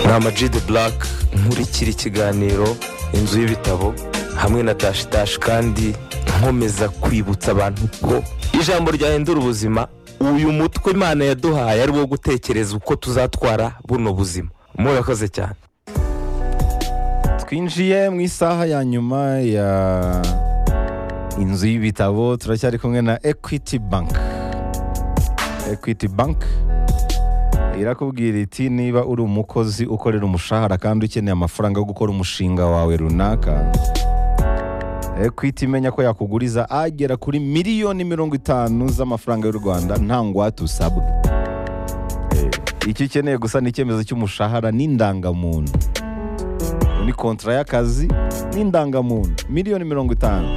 ni amaji de buraka nkurikira ikiganiro inzu y'ibitabo hamwe na tashi tashi kandi nkomeza kwibutsa abantu ko ijambo ryahindura ubuzima uyu mutwe imana yaduhaye ari wo gutekereza uko tuzatwara buno buzima murakoze cyane twinjiye mu isaha ya nyuma ya inzu y'ibitabo turacyari kumwe na equity bank equity bank irakubwira iti niba uri umukozi ukorera umushahara kandi ukeneye amafaranga yo gukora umushinga wawe runaka equity imenya ko yakuguriza agera kuri miliyoni mirongo itanu z'amafaranga y'u rwanda nta ngwate usabwe Eh, icyo ukeneye gusa ni icyemezo cy'umushahara n'indangamuntu ni kontara y'akazi n'indangamuntu miliyoni mirongo itanu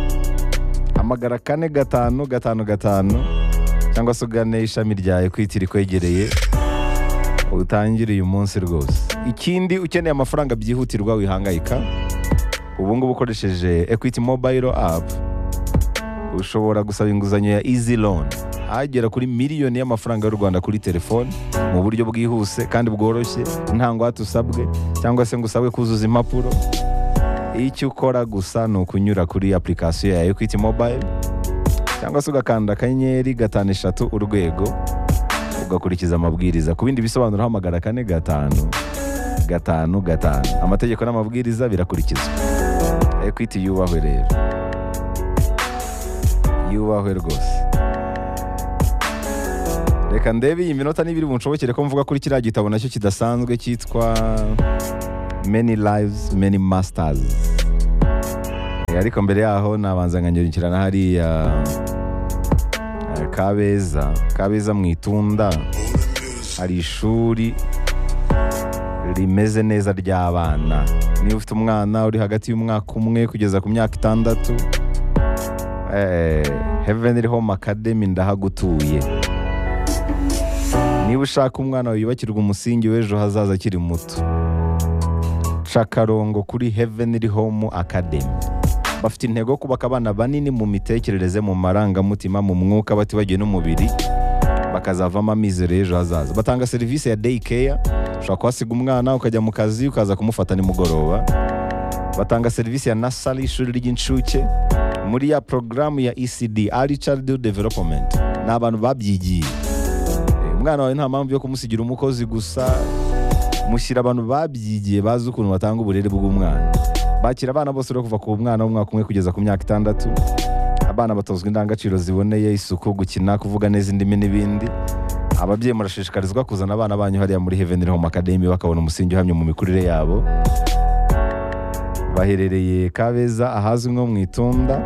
hamagara kane gatanu gatanu gatanu cyangwa se ugane ishami rya ekwiti rikwegereye utangire uyu munsi rwose ikindi ukeneye amafaranga byihutirwa wihangayika ubu ngubu ukoresheje ekwiti mobayiro apu ushobora gusaba inguzanyo ya izi loni agera kuri miliyoni y'amafaranga y'u rwanda kuri telefoni mu buryo bwihuse kandi bworoshye nta ngwate usabwe cyangwa se ngo usabwe kuzuza impapuro icyo ukora gusa ni ukunyura kuri application ya ekwiti mobayiro cyangwa se ugakanda akanyenyeri gatanu eshatu urwego ugakurikiza amabwiriza ku bindi bisobanuro hamagara kane gatanu gatanu gatanu amategeko n'amabwiriza birakurikizwa ekwiti yubahwe rero yubahwe rwose reka ndebe iyi minota n'ibiri bunshobokere ko mvuga kuri kiriya gitabo nacyo kidasanzwe cyitwa many lives many masters Eh, ariko mbere yaho nabanza nkanyurukira na hariya eh, kabeza kabeza mu itunda hari ishuri rimeze neza ry'abana niba ufite umwana uri hagati y'umwaka umwe kugeza ku myaka itandatu eh, heavenly home academy ndahagutuye niba ushaka umwana wawe yubakirwa umusingi w'ejo hazaza akiri muto ca akarongo kuri heavenly home academy bafite intego yo kubaka abana banini mu mitekerereze mu marangamutima mu mwuka batibagiwe n'umubiri bakazavamo amizero y'ejo hazaza batanga serivisi ya day care ushobora kuhasiga umwana ukajya mu kazi ukaza kumufata nimugoroba batanga serivisi ya nasari ishuri ry'incuke muri ya porogaramu ya ecd early childhood development ni abantu babyigiye Eh, umwana wawe nta mpamvu yo kumusigira umukozi gusa mushyira abantu babyigiye bazi ukuntu batanga uburere bw'umwana bakira abana bose rero kuva ku mwana w'umwaka umwe kugeza ku myaka itandatu abana batozwa indangagaciro ziboneye isuku gukina kuvuga neza indimi n'ibindi ababyeyi murashishikarizwa kuzana abana banyu hariya muri heavenly home academy bakabona umusingi uhamye mu mikurire yabo baherereye kabeza ahazwi nko mu itunda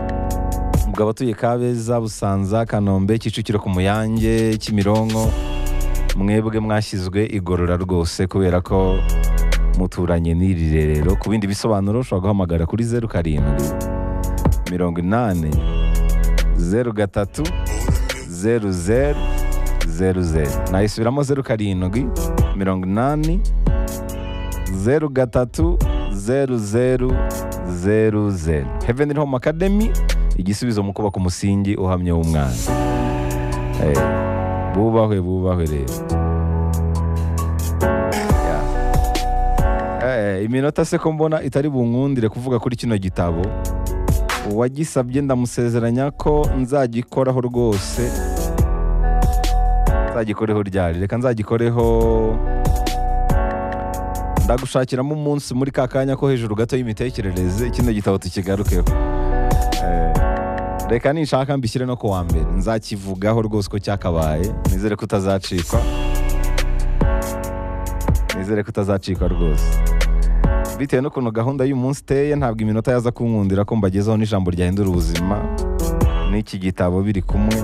ubwo abatuye kabeza busanza kanombe kicukiro ku muyange kimironko mwebwe mwashyizwe igorora rwose kubera ko muturanye n'iri rerero ku bindi bisobanuro ushobora guhamagara kuri zeru karindwi mirongo inani zeru gatatu zeru zeru zeru zeru nayisubiramo zeru karindwi mirongo inani zeru gatatu zeru zeru zeru zeru heavenly home academy igisubizo mu kubaka umusingi uhamye w'umwana Eh, bubahwe bubahwe rero Ya. Eh, iminota se ko mbona itari bunkundire kuvuga kuri kino gitabo uwagisabye ndamusezeranya ko nzagikoraho rwose nzagikoreho ryari reka nzagikoreho ndagushakiramo umunsi muri ka kanya ko hejuru gato y'imitekerereze kino gitabo tukigarukeho Eh, reka ninshaka mbishyire no ku wa mbere nzakivugaho rwose ko cyakabaye nizere ko utazacikwa nizere ko utazacikwa rwose bitewe n'ukuntu gahunda y'umunsi iteye ntabwo iminota yaza kunkundira ko mbagezaho n'ijambo ryahindura ubuzima n'iki gitabo biri kumwe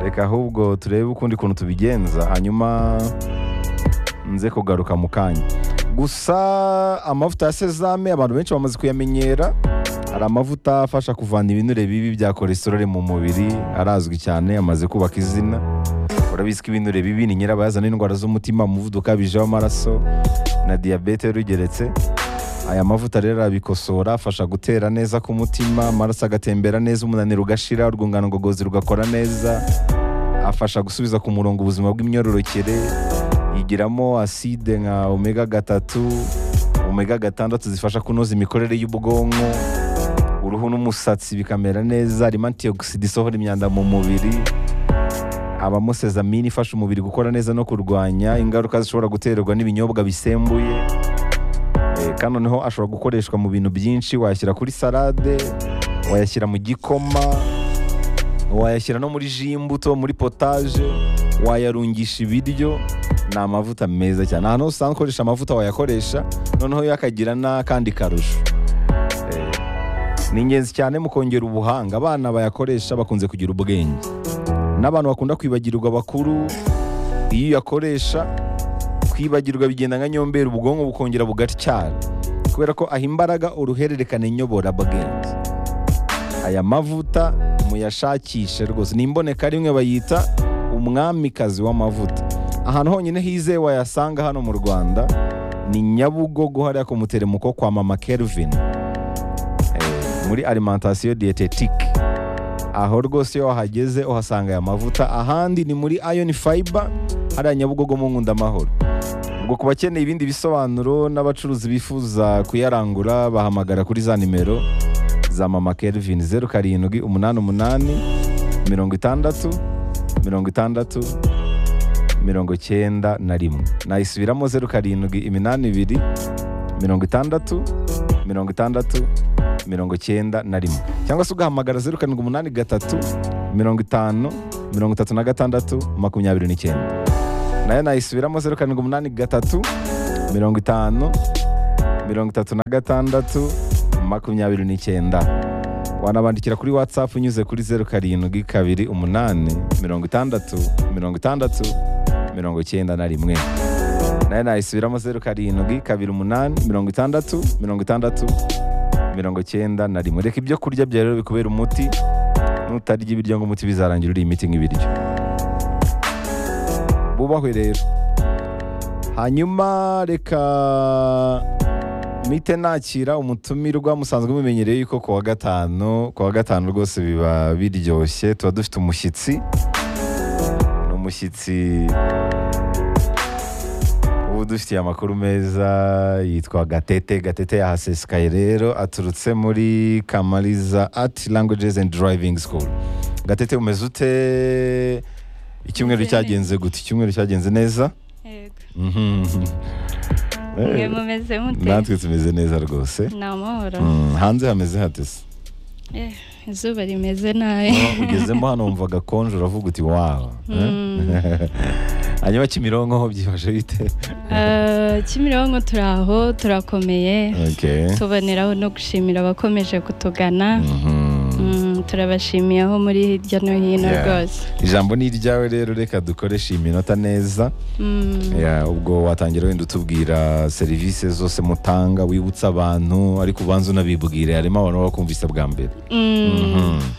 reka ahubwo turebe ukundi kuntu tubigenza hanyuma nze kugaruka mu kanya gusa amavuta ya sezame abantu benshi bamaze kuyamenyera hari amavuta afasha kuvana ibinure bibi bya kolesterole mu mubiri arazwi cyane amaze kubaka izina urabizi ko ibinure bibi ni nyirabayazana n'indwara z'umutima umuvuduko ukabije w'amaraso na diyabete rugeretse aya mavuta rero arabikosora afasha gutera neza k'umutima amaraso agatembera neza umunaniro ugashira urwungano ngogozi rugakora neza afasha gusubiza ku murongo ubuzima bw'imyororokere igiramo aside nka omega gatatu omega gatandatu zifasha kunoza imikorere y'ubwonko uruhu n'umusatsi bikamera neza harimo antioxide isohora imyanda mu mubiri habamo sezamine ifasha umubiri gukora neza no kurwanya ingaruka zishobora guterwa n'ibinyobwa bisembuye Eh, kandi noneho ashobora gukoreshwa mu bintu byinshi wayashyira kuri salade wayashyira mu gikoma wayashyira no muri ji y'imbuto muri potaje wayarungisha ibiryo ni amavuta meza cyane ahantu hose usanzwe ukoresha amavuta wayakoresha noneho yo akagira n'akandi karusho Eh, ni ingenzi cyane mu kongera ubuhanga abana bayakoresha bakunze kugira ubwenge n'abantu bakunda kwibagirwa bakuru iyo uyakoresha kwibagirwa bigenda nka nyombera ubwonko bukongera bugatyara kubera ko aha imbaraga uruhererekane nyoborabwenge aya mavuta muyashakishe rwose ni imboneka rimwe bayita umwamikazi w'amavuta ahantu honyine hizewe wayasanga hano mu rwanda ni nyabugogo hariya ku muteremuko kwa mama kelvin Eh, muri alimentation dietetique aho rwose iyo wahageze uhasanga aya mavuta ahandi ni muri iron fiber hariya nyabugogo mu nkundamahoro ubwo ku bakeneye ibindi bisobanuro n'abacuruzi bifuza kuyarangura bahamagara kuri za nimero za mama kelvin zeru karindwi umunani umunani mirongo itandatu mirongo itandatu mirongo cyenda na rimwe nayisubiramo zeru karindwi iminani ibiri mirongo itandatu mirongo itandatu mirongo cyenda na rimwe cyangwa se ugahamagara zeru karindwi umunani gatatu mirongo itanu mirongo itatu na gatandatu makumyabiri n'icyenda nayo nayisubiramo zeru karindwi umunani gatatu mirongo itanu mirongo itatu na gatandatu makumyabiri n'icyenda wanabandikira kuri watsapu unyuze kuri zeru karindwi kabiri umunani mirongo itandatu mirongo itandatu mirongo icyenda na rimwe nayo nayisubiramo zeru karindwi kabiri umunani mirongo itandatu mirongo itandatu mirongo cyenda na rimwe reka ibyo kurya byawe rero bikubera umuti nutarya ibiryo ngo umuti bizarangira uri imiti nk'ibiryo bubahwe rero hanyuma reka mite nakira umutumirwa musanzwe mumenyereye yuko ku wa gatanu ku wa gatanu rwose biba biryoshye tuba dufite umushyitsi ni umushyitsi uba udufitiye amakuru meza yitwa gatete gatete yahasesekaye rero aturutse muri kamariza ati languages and driving school gatete umeze ute icyumweru Meze cyagenze gute icyumweru cyagenze neza yego Mhm. mwe mumeze mute natwe tumeze neza rwose ni amahoro Mm, hanze hameze hatese Eh, izuba rimeze nabi ugezemo hano wumvaga konje uravuga uti wawa Mm. Eh? hanyuma kimironko ho byifashe bite Eh, kimironko turi aho turakomeye Okay. tuboneraho no gushimira abakomeje kutugana Mhm. Mm, turabashimiye aho muri hirya no hino Yeah. rwose ijambo ni iryawe rero reka dukoreshe iyi minota neza Mm, Yeah, ubwo watangira wenda utubwira serivisi zose mutanga wibutsa abantu ariko ubanza unabibwire harimo abantu baba bakumvise bwa mbere mm. Mhm.